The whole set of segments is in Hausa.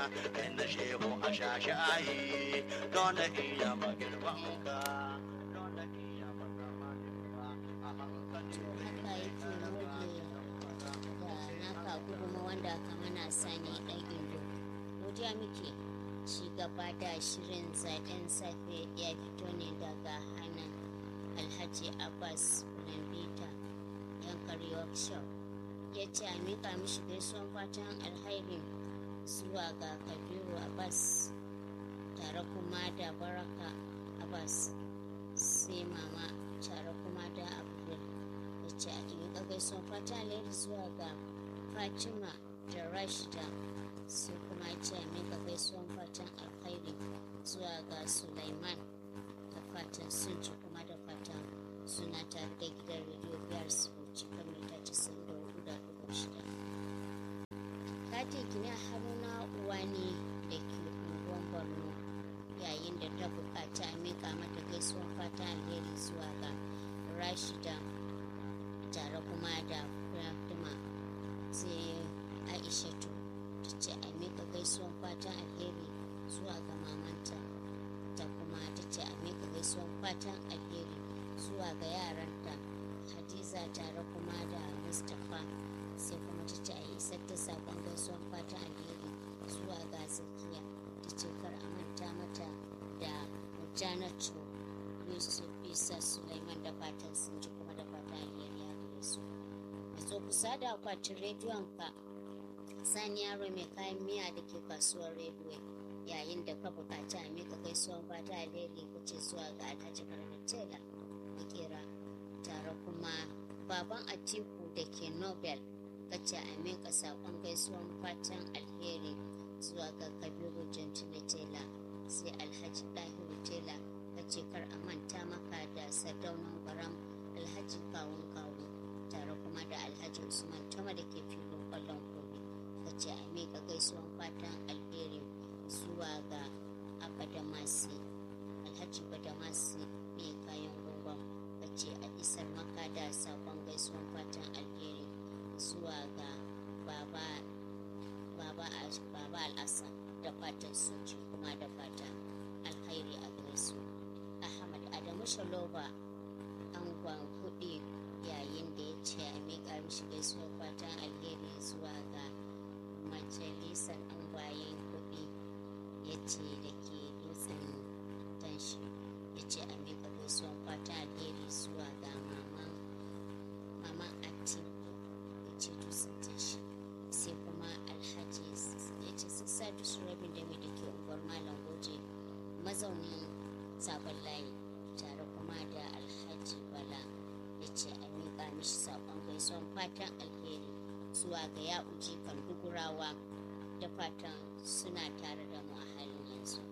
inda shehu a shashayi don da iya magirban ka don da iya magirban a hankali to haka yake muke da naka gudunma wanda ka mana sani dan indo godiya muke ci gaba da shirin zaben safe ya fito ne daga hannun alhaji abbas lambita yankari workshop ya ce a mika mishi gaisuwan fatan alhairin zuwa ga kabiru abbas tare kuma da baraka abbas sai mama tare kuma da abdul ya ce a miƙa gaisuwan fatan alheri zuwa ga fatima da rashida sai kuma ya ce a miƙa gaisuwan fatan alheri zuwa ga sulaiman da fatan sun ci kuma da fatan suna tare da gidan rediyo biyar su ci kan mita casa'in da hudu da dubu shida katin gini a haruna uwani da ke unguwan borno yayin da ta bukaci a mika mata gaisuwan fata alheri zuwa ga rashida tare kuma da fatima sai aishatu ta ce a mika gaisuwan fata alheri zuwa ga mamanta ta kuma ta ce a mika gaisuwan fatan alheri zuwa ga yaranta hadiza tare kuma da mustapha sai kuma ta ce a isar da sakon gaisuwan fatan alheri zuwa ga zakiya ta ce kar a manta mata da janatu yusuf isa sulaiman da fatan sun ji kuma da fatan alheri ya gare su zo kusa da akwatin rediyon ka sani yaro mai kayan miya da ke kasuwar rediyo yayin da ka bukaci a mika gaisuwan fata alheri kuce zuwa ga alhaji barna tela makera tare kuma baban atiku da ke nobel kace a mika sakon gaisuwan fatan alheri zuwa ga kabiru gentile tela sai alhaji dahiru tela kace kar a manta maka da sardaunan gwaram alhaji kawun kawu tare kuma da alhaji usman tama da ke filin kwallon kobe kace a mika gaisuwan fatan alheri zuwa ga abadamasi alhaji badamasi mai kayan gungun kace a isar maka da sakon gaisuwan fatan alheri zuwa ga baba baba baba al'asa da fatan soji kuma da fatan alkhairi a gare su ahmad adamu shaloba angon kuɗi yayin da ya ce a miƙa mishi gaisuwar fatan alheri zuwa ga majalisar angwayen kuɗi ya ce da ke dutsen tanshi ya ce a miƙa gaisuwar fatan alheri zuwa ga maman maman atiku ya ce dutsen tanshi sai kuma alhaji ya ce sun sa dusu rabin da mai da ke unguwar malam goje mazaunin sabon layi tare kuma da alhaji bala ya ce a miƙa mishi saƙon gaisuwan fatan alheri zuwa ga ya uji kan dugurawa da fatan suna tare da mu a halin yanzu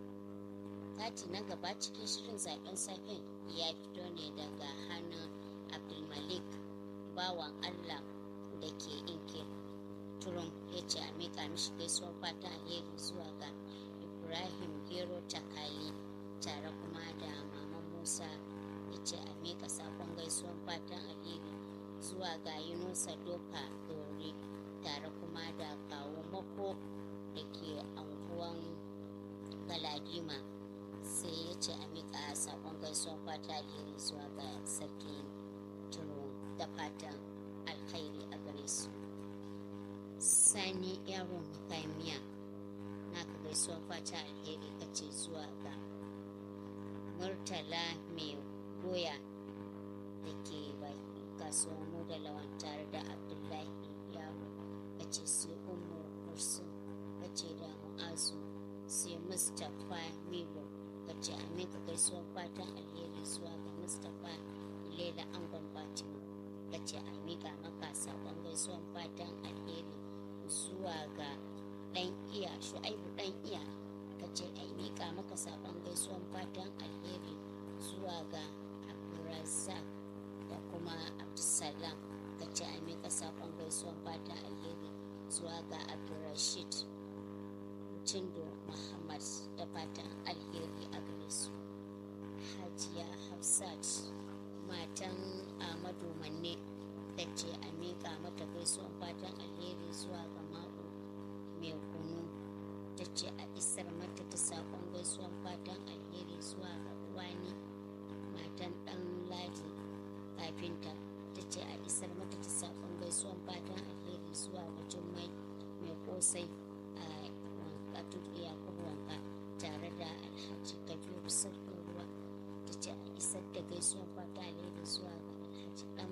kati na gaba cikin shirin zaben safen ya fito ne daga hannun abdulmalik bawan allah da ke inke turum ya ce a miƙa mishi gaisuwan fatan alheri zuwa ga ibrahim gero takali tare kuma da maman musa ya ce a miƙa sakon gaisuwan fatan alheri zuwa ga yunusa doka dore tare kuma da kawo mako da ke anguwan galadima sai ya ce a miƙa sakon gaisuwan fatan alheri zuwa ga sarki turo da fatan alkhairi a gare su sani yaron miya na ka gaisuwan fata alheri kace zuwa ga murtala mai goya da ke kasuwar mu da lawan tare da abdullahi yaro kace sai umu kursun kace da mu'azu sai mustapha milo kace amin ka gaisuwan fatan alheri zuwa ga mustapha lela angon fatima kace a miƙa maka saƙon gaisuwan fatan alheri zuwa ga ɗan iya shu'aibu ɗan iya ka ce a miƙa maka saƙon gaisuwan fatan alheri zuwa ga abdulrazak da kuma abdulsalam ka ce a miƙa saƙon gaisuwan fatan alheri zuwa ga abdulrashid cindo muhammad da fatan alheri a gare su hajiya hafsat matan amadu manne da ce a miƙa mata gaisuwan fatan alheri zuwa ga mako mai kunu ce a isar mata ta saƙon gaisuwan fatan alheri zuwa ga wani matan ɗan ladi kafinta ta ce a isar mata ta saƙon gaisuwan fatan alheri zuwa ga jummai mai kosai a wanka tudu yakubu wanka tare da alhaji kabiru sarkin ruwa ta ce a isar da gaisuwan fatan alheri zuwa ga alhaji ɗan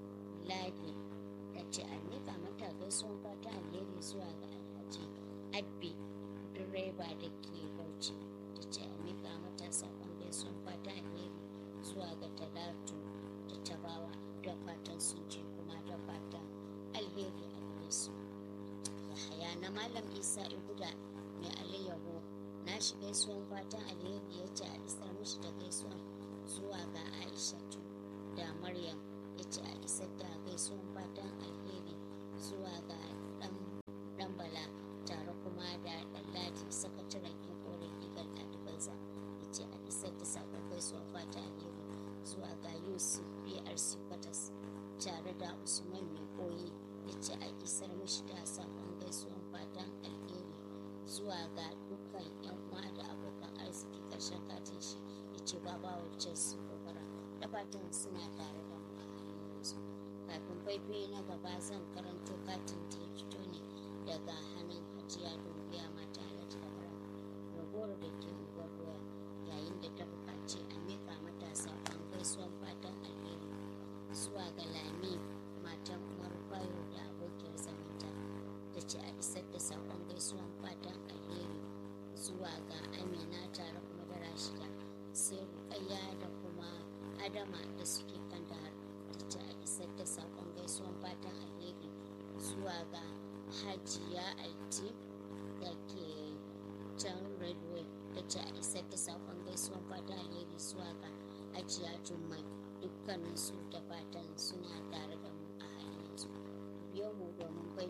ladi ta ce a miƙa mata gaisuwan fatan alheri zuwa ga alhaji abbi direba da ke bauchi ta ce a miƙa mata saƙon gaisuwan fatan alheri zuwa ga talatu da tabawa da fatan sun ce kuma da fatan alheri a gare su yahaya na malam isa iguda mai alayyaho na shi gaisuwan fatan alheri ya ce a isar mishi da gaisuwan zuwa ga aishatu da maryam ya ce a isar da gaisuwan fatan alheri zuwa ga dan bala tare kuma da ɗanladi sakataren ikorin eagle advisor ya ce a isar da sakon gaisuwan fatan alheri zuwa ga yusuf brc kwatas tare da usman mai koyi ya ce a isar mishi da sakon gaisuwan fatan alheri zuwa ga dukkan yan uwa da abokan arziki karshen katin shi ya ce baba wacce su gobara da fatan suna tare da mu a halin yanzu kafin faifai na gaba zan karanto katin da ya fito ne daga hannun hajiya dumbiya mata alhaji da bara ragowar da ke unguwar doya yayin da ta buƙaci a miƙa mata saƙon gaisuwan fatan alheri zuwa ga lami matan umar bayo da abokiyar zamanta ta ce a isar da saƙon gaisuwan fatan alheri zuwa ga amina tare kuma da rashida sai rukayya da kuma adama da suke kan dahar ta ce a isar da saƙon gaisuwan fatan alheri zuwa ga hajiya alti da ke can redway ta ce a isar da saƙon gaisuwan fatan alheri zuwa ga hajiya jummai dukkaninsu da fatan suna tare da mu a halin yanzu biyo mu domin bai